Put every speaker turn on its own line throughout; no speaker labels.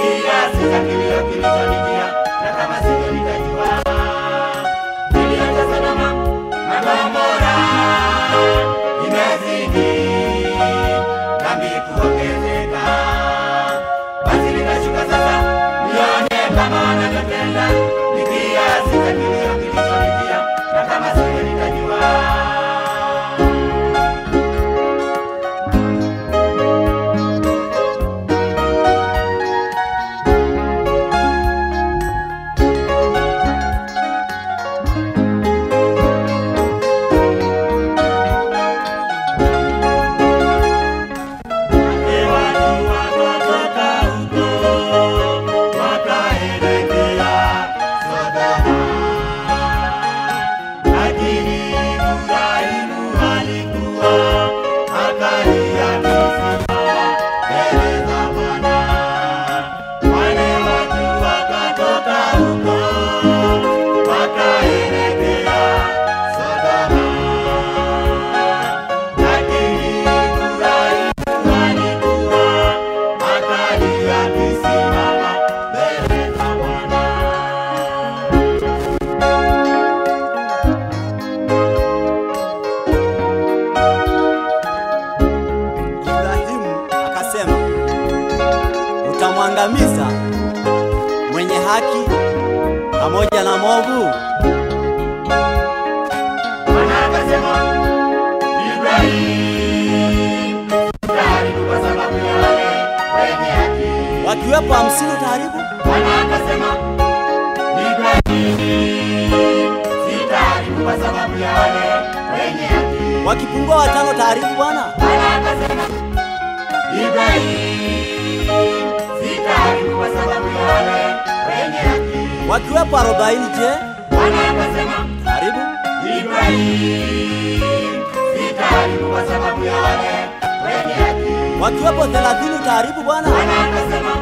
kiasi cha kilio kilichonijia, na kama sivyo nitajua. Kilio cha Sodoma na Gomora imezidi, dhambi kuongezeka. Basi nitashuka sasa, nione kama wanavyotenda, ni kiasi cha kilio kilichonijia, na kama sivyo nitajua. Wale watu wakatoka huko wakaelekea Sodoma, lakini Ibrahimu alikuwa akalia akisimama mbele za Bwana. Wale watu wakatoka huko wakaelekea Sodoma, lakini Ibrahimu alikuwa akalia akisimama mbele za Bwana.
Ibrahimu akasema, utamwangamiza mwenye haki pamoja na mwovu?
Bwana akasema, Ibrahim, sitaharibu kwa sababu ya wale wenye haki.
Wakiwepo hamsini utaharibu?
Bwana akasema, Ibrahim, sitaharibu kwa sababu ya wale wenye haki.
Wakipungua watano utaharibu Bwana?
Bwana akasema, Ibrahim, sitaharibu kwa sababu ya wale wenye haki.
Wakiwepo arobaini je?
Bwana akasema,
Utaharibu?
Ibrahim, sitaharibu kwa sababu ya wale wenye haki.
Wakiwepo thelathini utaharibu Bwana?
Bwana akasema,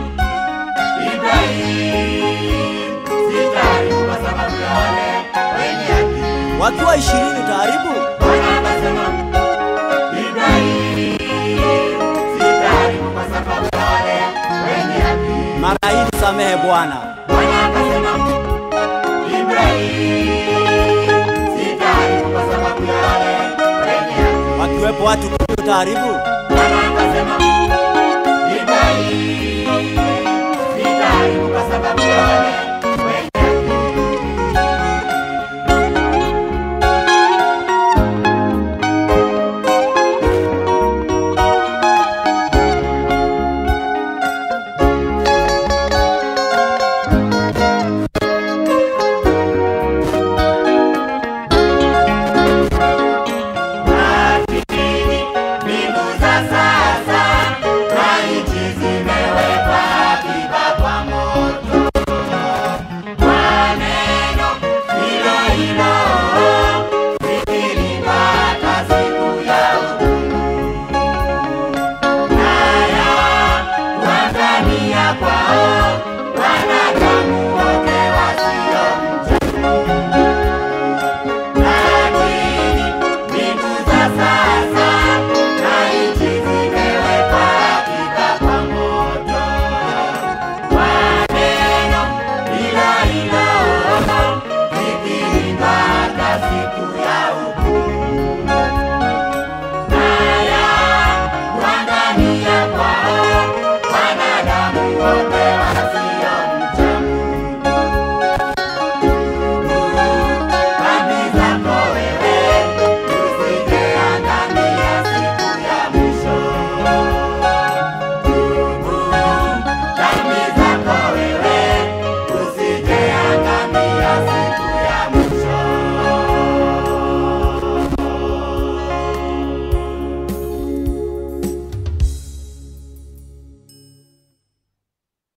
Ibrahim, sitaharibu kwa sababu ya wale wenye haki.
Wakiwa ishirini utaharibu?
Bwana akasema, Ibrahim, sitaharibu kwa sababu ya wale wenye haki.
Mara hii nisamehe Bwana.
Bwana akasema, Ibrahim, sitaharibu kwa sababu ya wale wenye haki.
Wakiwepo watu kumi utaharibu?
Bwana akasema,